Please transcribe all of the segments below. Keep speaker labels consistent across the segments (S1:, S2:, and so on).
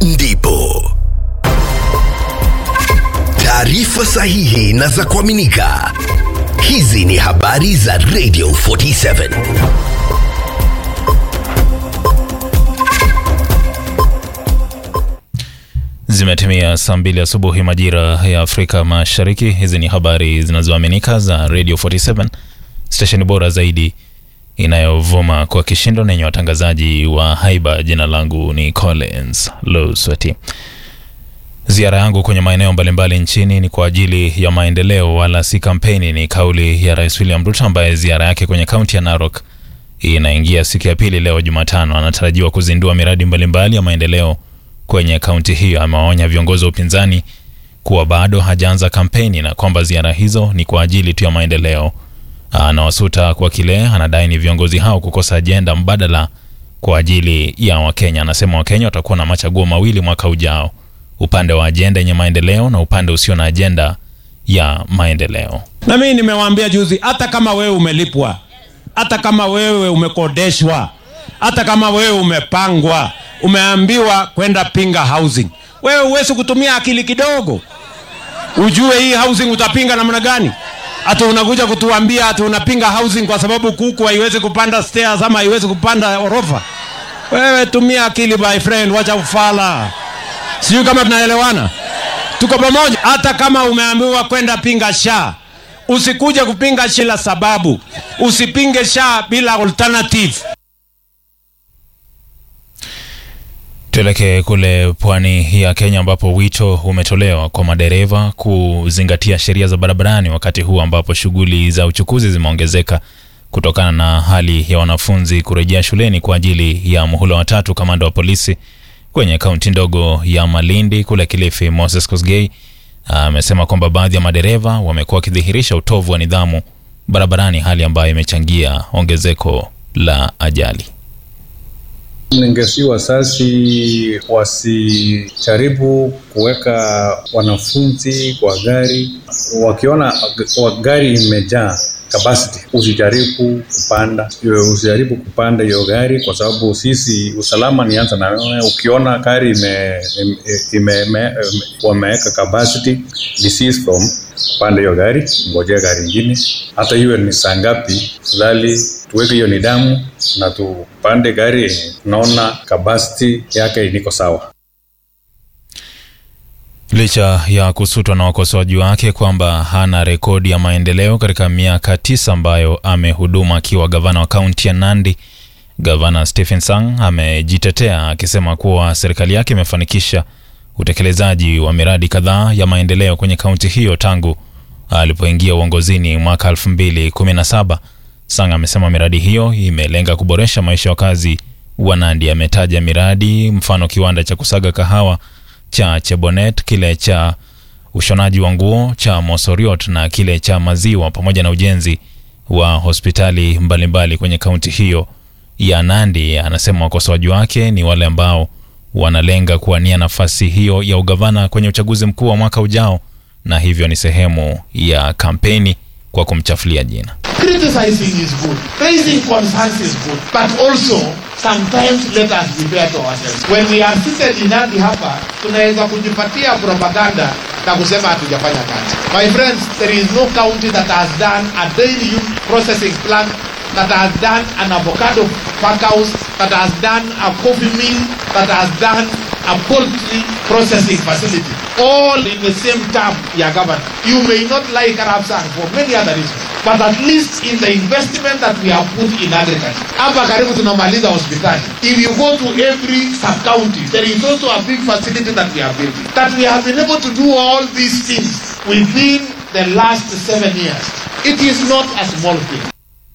S1: ndipo taarifa sahihi na za kuaminika. Hizi ni habari za Radio 47.
S2: Zimetimia saa mbili asubuhi majira ya Afrika Mashariki. Hizi ni habari zinazoaminika za Radio 47, stesheni bora zaidi inayovuma kwa kishindo na yenye watangazaji wa haiba. Jina langu ni Collins Losweti. Ziara yangu kwenye maeneo mbalimbali nchini ni kwa ajili ya maendeleo, wala si kampeni, ni kauli ya Rais William Ruto ambaye ziara yake kwenye kaunti ya Narok inaingia siku ya pili leo Jumatano. Anatarajiwa kuzindua miradi mbalimbali ya maendeleo kwenye kaunti hiyo. Amewaonya viongozi wa upinzani kuwa bado hajaanza kampeni na kwamba ziara hizo ni kwa ajili tu ya maendeleo. Anawasuta kwa kile anadai ni viongozi hao kukosa ajenda mbadala kwa ajili ya Wakenya. Anasema Wakenya watakuwa na machaguo mawili mwaka ujao, upande wa ajenda yenye maendeleo na upande usio na ajenda ya maendeleo.
S3: Na mimi nimewaambia juzi, hata kama wewe umelipwa, hata kama wewe umekodeshwa, hata kama wewe umepangwa, umeambiwa kwenda pinga housing, wewe huwezi kutumia akili kidogo ujue hii housing utapinga namna gani? Hata unakuja kutuambia ati unapinga housing kwa sababu kuku haiwezi kupanda stairs ama haiwezi kupanda orofa. Wewe tumia akili my friend, wacha ufala. Sijui kama tunaelewana, tuko pamoja. Hata kama umeambiwa kwenda pinga sha, usikuje kupinga shila sababu, usipinge sha bila alternative.
S2: Tuelekee kule pwani ya Kenya ambapo wito umetolewa kwa madereva kuzingatia sheria za barabarani wakati huu ambapo shughuli za uchukuzi zimeongezeka kutokana na hali ya wanafunzi kurejea shuleni kwa ajili ya muhula wa tatu. Kamanda wa polisi kwenye kaunti ndogo ya Malindi kule Kilifi, Moses Kosgei amesema kwamba baadhi ya madereva wamekuwa wakidhihirisha utovu wa nidhamu barabarani, hali ambayo imechangia ongezeko la ajali.
S4: Ningesi wasasi wasijaribu kuweka wanafunzi kwa gari, wakiona wa gari imejaa capacity, usijaribu kupanda hiyo, usijaribu kupanda hiyo gari, kwa sababu sisi usalama nianza na wewe. Ukiona gari ime, ime, ime, wameweka capacity, desist from kupanda hiyo gari, ngojea gari ingine, hata iwe ni saa ngapi, fadhali tuweke hiyo nidhamu na tupande gari yenye tunaona capacity yake niko sawa.
S2: Licha ya kusutwa na wakosoaji wake kwamba hana rekodi ya maendeleo katika miaka tisa ambayo amehudumu akiwa gavana wa kaunti ya Nandi, gavana Stephen Sang amejitetea akisema kuwa serikali yake imefanikisha utekelezaji wa miradi kadhaa ya maendeleo kwenye kaunti hiyo tangu alipoingia uongozini mwaka 2017. Sang amesema miradi hiyo imelenga kuboresha maisha ya wakazi wa Nandi. Ametaja miradi mfano kiwanda cha kusaga kahawa cha Chebonet, kile cha ushonaji wa nguo cha Mosoriot na kile cha maziwa pamoja na ujenzi wa hospitali mbalimbali mbali kwenye kaunti hiyo ya Nandi. Anasema wakosoaji wake ni wale ambao wanalenga kuwania nafasi hiyo ya ugavana kwenye uchaguzi mkuu wa mwaka ujao, na hivyo ni sehemu ya kampeni kwa kumchafulia jina.
S5: Criticizing is good. Raising concerns is good. But also, sometimes let us be fair to ourselves. When we are seated in Nandi hapa, tunaweza kujipatia propaganda na kusema hatujafanya kazi. My friends, there is no county that has done a daily processing plant that has done an avocado pack house, that has done a coffee mill, that has done a poultry processing facility. All in the same term, ya governor. You may not like Arab Sang for many other reasons. But at least in the investment that we have put in agriculture. Hapa karibu tunamaliza hospitali. If you go to every sub-county, there is also a big facility that we are building. That we have been able to do all these things within the last seven years. It is not a small thing.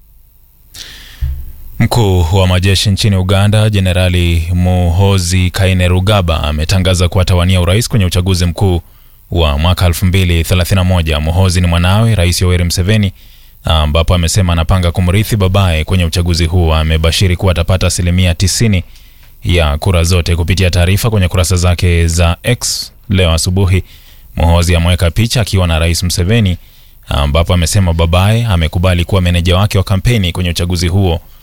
S2: Mkuu wa majeshi nchini Uganda Jenerali Muhozi Kainerugaba ametangaza kuwa atawania urais kwenye uchaguzi mkuu wa mwaka 2031. Muhozi ni mwanawe Rais Yoweri Museveni, ambapo amesema anapanga kumrithi babaye kwenye uchaguzi huo. Amebashiri kuwa atapata asilimia 90 ya kura zote. Kupitia taarifa kwenye kurasa zake za X leo asubuhi, Muhozi ameweka picha akiwa na Rais Museveni, ambapo amesema babaye amekubali kuwa meneja wake wa kampeni kwenye uchaguzi huo